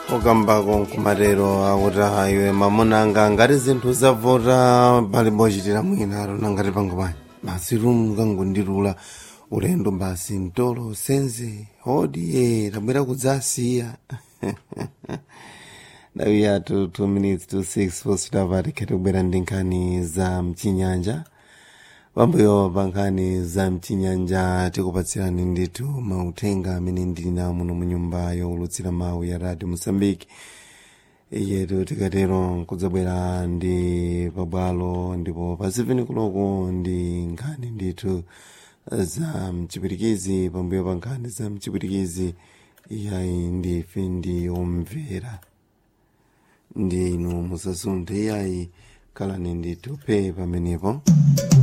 ukambako nkumatero akuti iwe mamunanga ngati zinthu zavota palibe ochitira mwinalo nangati pango panyi basi lumu kangondilula ulendo basi mtolo senze hodi ye tabwera kudzasiya ndawi yathu 2 minutes to 6 positapa tikhete kubwera ndi nkhani za mchinyanja pambuyo pa nkhani za mchinyanja tikupatsirani ndithu mauthenga amene ndili nawo muno mu nyumba yowulutsira mawu ya radio mosambiki iyetu tikatero kudzabwera ndi pabwalo ndipo pa 7 kuloko ndi nkhani ndithu za mchipirikizi pambuyo pa nkhani za mchipirikizi iyayi ndife ndi omvera ndi inu musasunthe iyayi khalani ndithu pe pamenepo